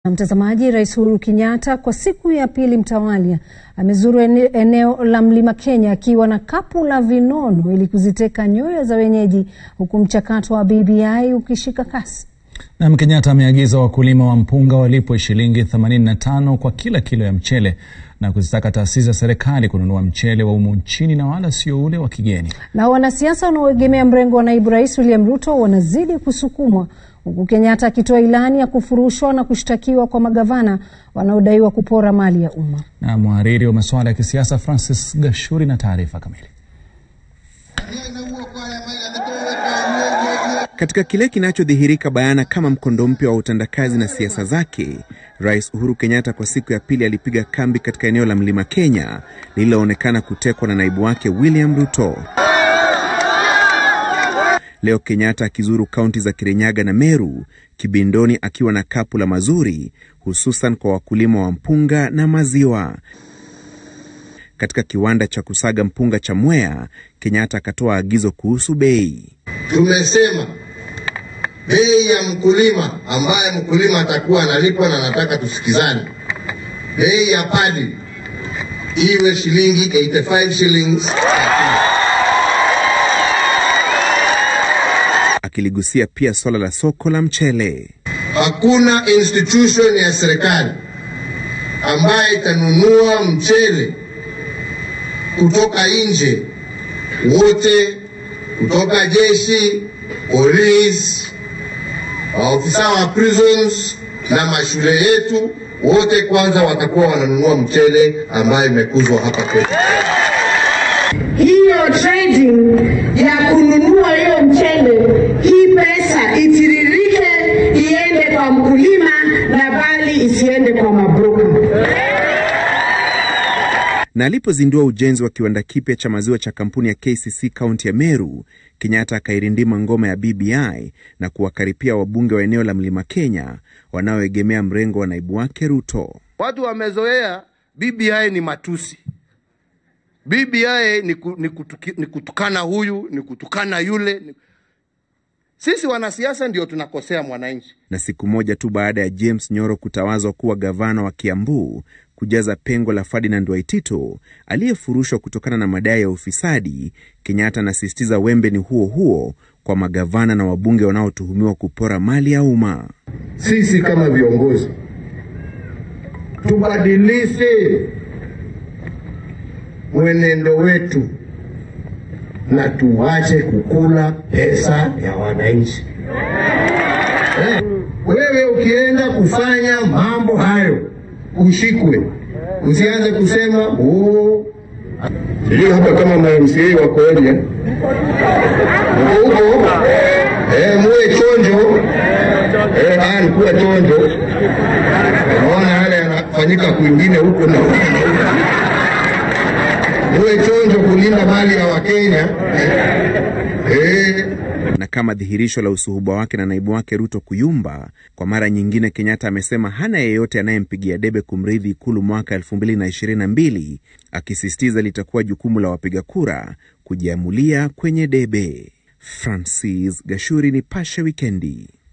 Mtazamaji, Rais Uhuru Kenyatta kwa siku ya pili mtawalia amezuru eneo la Mlima Kenya akiwa na kapu la vinono ili kuziteka nyoyo za wenyeji huku mchakato wa BBI ukishika kasi. Nam Kenyatta ameagiza wakulima wa mpunga walipwe shilingi 85 kwa kila kilo ya mchele na kuzitaka taasisi za serikali kununua mchele wa humu nchini na wala sio ule wa kigeni. Na wanasiasa wanaoegemea mrengo wa naibu rais William Ruto wanazidi kusukumwa huku Kenyatta akitoa ilani ya kufurushwa na kushtakiwa kwa magavana wanaodaiwa kupora mali ya umma. Na mhariri wa masuala ya kisiasa Francis Gashuri na taarifa kamili. Katika kile kinachodhihirika bayana kama mkondo mpya wa utendakazi na siasa zake, Rais Uhuru Kenyatta kwa siku ya pili alipiga kambi katika eneo la Mlima Kenya lililoonekana kutekwa na naibu wake William Ruto. Leo Kenyatta akizuru kaunti za Kirinyaga na Meru, kibindoni akiwa na kapu la mazuri, hususan kwa wakulima wa mpunga na maziwa. Katika kiwanda cha kusaga mpunga cha Mwea, Kenyatta akatoa agizo kuhusu bei. Tumesema bei ya mkulima ambaye mkulima atakuwa analipwa, na nataka tusikizane, bei ya padi iwe shilingi 85 shillings. Akiligusia pia swala la soko la mchele. Hakuna institution ya serikali ambaye itanunua mchele kutoka nje, wote kutoka jeshi, polisi, maofisa wa prisons na mashule yetu, wote kwanza watakuwa wananunua mchele ambayo imekuzwa hapa kwetu. Hiyo trading ya kununua hiyo mchele, hii pesa itiririke iende kwa mkulima na bali isiende kwa mabroka. Na alipozindua ujenzi wa kiwanda kipya cha maziwa cha kampuni ya KCC kaunti ya Meru, Kenyatta akairindima ngoma ya BBI na kuwakaripia wabunge wa eneo la Mlima Kenya wanaoegemea mrengo wa naibu wake Ruto. Watu wamezoea BBI ni matusi. BBI ni, ku, ni, kutuki, ni kutukana huyu ni kutukana yule ni... Sisi wanasiasa ndio tunakosea mwananchi. Na siku moja tu baada ya James Nyoro kutawazwa kuwa gavana wa Kiambu kujaza pengo la Ferdinand Waitito aliyefurushwa kutokana na madai ya ufisadi, Kenyatta anasisitiza wembe ni huo huo kwa magavana na wabunge wanaotuhumiwa kupora mali ya umma. Sisi kama viongozi tubadilishe mwenendo wetu na tuache kukula pesa ya wananchi. Eh, wewe ukienda kufanya mambo hayo ushikwe, usianze kusema oh, ndio hapa kama mamca wakoje huko huko, eh, muwe chonjo eh, bali kuwa chonjo. Unaona yale yanafanyika kwingine huko na uwe chonjo kulinda mali ya Wakenya eh. Na kama dhihirisho la usuhuba wake na naibu wake Ruto kuyumba, kwa mara nyingine Kenyatta amesema hana yeyote anayempigia debe kumrithi Ikulu mwaka 2022 akisisitiza litakuwa jukumu la wapiga kura kujiamulia kwenye debe. Francis Gashuri, Nipashe Wikendi.